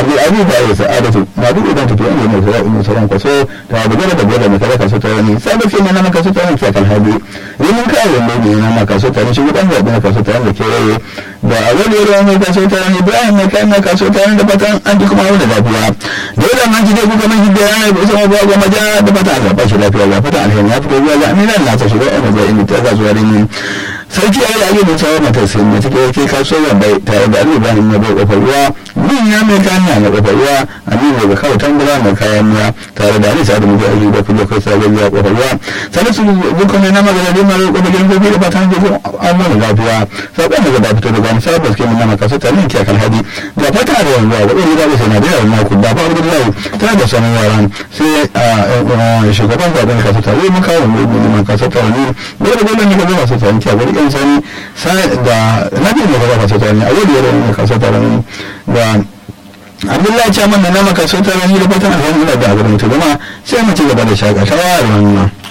abdulaziz da ya sa'adatu ma duk idan tafiya ne mai zuwa in sauran kwaso da abu gaba da gaba mai kada kaso ta wani sabon sai na maka so ta wani kan hadu yin kai wanda ne na maka so ta wani shi gudan da kaso ta wani da kewaye da a wani yaro mai kaso ta wani ibrahim mai kai mai kaso ta wani da fatan an ji kuma wani lafiya dole man ji dai kuka man ji da yana da usama ba goma ja da fatan Allah ba shi lafiya ga fatan alheri ya fito zuwa ga amina Allah ta shiga ina zai inda ta ga zuwa rin sarki ya yi ayyukan tsawon matar sai ne take yake kasuwar bai tare da Ali Ibrahim ya bai kofar ruwa min ya mai kayan na kofar ruwa Aminu da kawai tambura mai kayan miya tare da Ali Sa'adu Mutu Ali da kuma kai sabon ya kofar ruwa salisu dukkan mai nama da dai mara kofar gidan gobe da fatan gobe an mana lafiya sabon da gaba fito da gani sabon da suke mun nama kasu tare ne kan hadi da fata da yanzu da wani da sai na da yawan mako da fa da zai tare da sanin yaran sai shugaban zaben kasu tare mun kawo mu mun kasu tare ne dole dole ne ga masu tare ki a gurin yan sani da nabi ne ga kasu tare a yau da yau kasu tare da abdullahi ce man da nama kaso ta rani da fatan alhamdulillah da abin mutu gama sai mu ci gaba da shakatawa a wannan